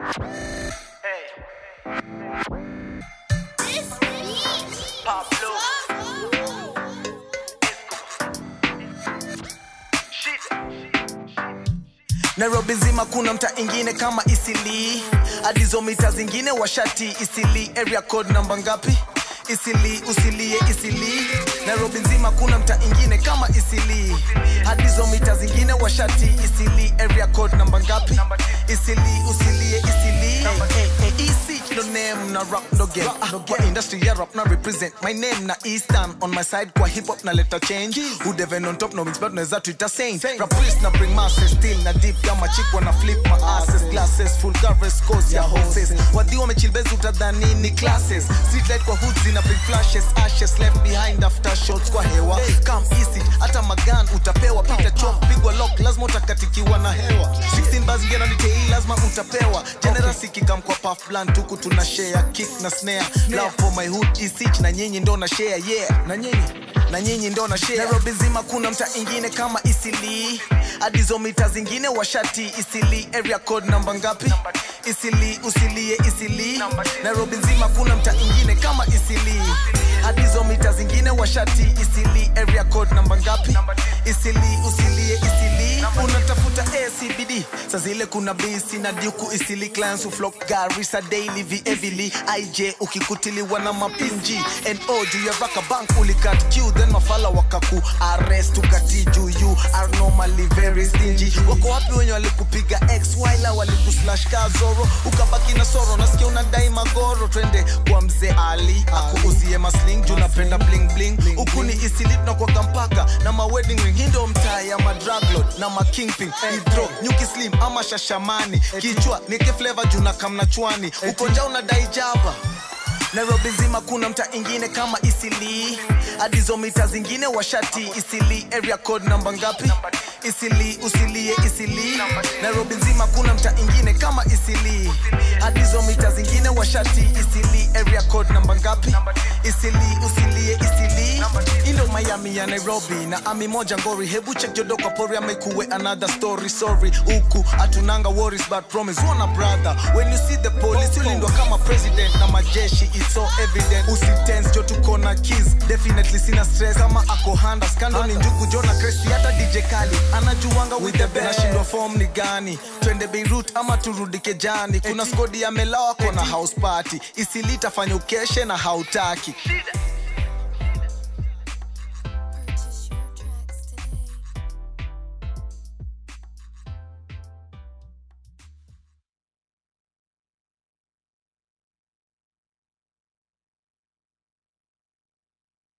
nairobi nzima kuna mta ingine kama isili adizo mita zingine washati isili area code namba ngapi isili usilie isili nairobi nzima kuna mta ingine kama isili hadizo mita zingine washati isili area code namba ngapi isili usilie isili hey, hey, hey, isi no name na rap no game ah, kwa industry ya rap na represent my name na eastern on my side kwa hip hop na leta change who devin on top no means but naweza tuita saint rap priest na bring masses still na deep kama chick wana flip my asses glasses full coverage scores ya horses wadhi wamechilbezi utadhani ni classes street light kwa hoods zina bring flashes ashes left behind after shots kwa hewa come easy hata magan utapewa pita chop pigwa lock lazima utakatikiwa na hewa 16 bars ngena nitei lazima utapewa generous ikikam kwa puff blunt huku tuna share kick na snare love for my hood isich na nyinyi ndo na share yeah na nyinyi na nyinyi ndo na share nairobi zima kuna mta ingine kama isili adizo mita zingine washati isili area code namba ngapi isili usilie isili nairobi nzima kuna mta ingine kama isili adizo mita zingine washati isili area code namba ngapi isili usilie isili unatafuta acbd sa zile kuna bisi na duku isili clans uflok garisa daily vievili ij ukikutiliwa na mapinji no juu ya raka bank ulikat q then mafala wakaku arrest ukati juu you are normally very stingy wako wapi wenye walikupiga x wila walikuslash kazoro ukabaki na soro nasikia unadai magoro twende kwa mzee ali akuuzie masling juu napenda bling bling huku ni isilit na kwa kampaka na ma wedding ring hindo mtaa ya madraglot na ma kingping hidro nyuki slim ama shashamani kichwa nike flavor juu na kamna chwani ukonja unadai java nairobi nzima kuna mta ingine kama isili adizo mita zingine washati isili area code namba ngapi isili usilie isili nairobi nzima kuna mta ingine kama isili adizo mita zingine washati isili area code namba ngapi isili usilie isili ilo miami ya nairobi na ami moja ngori hebu check jodo kwa pori amekuwe another story sorry huku hatunanga worries but promise wana brother when you see the police ulindwa kama president na majeshi it's so evident usitense jo tuko na keys definitely sina stress kama ako handa skando ni njugu jona kresi hata dj kali anajuanga with the best nashindwa form ni gani twende beirut ama turudi kejani kuna skodi ya melawa kona house party isilitafanya ukeshe na hautaki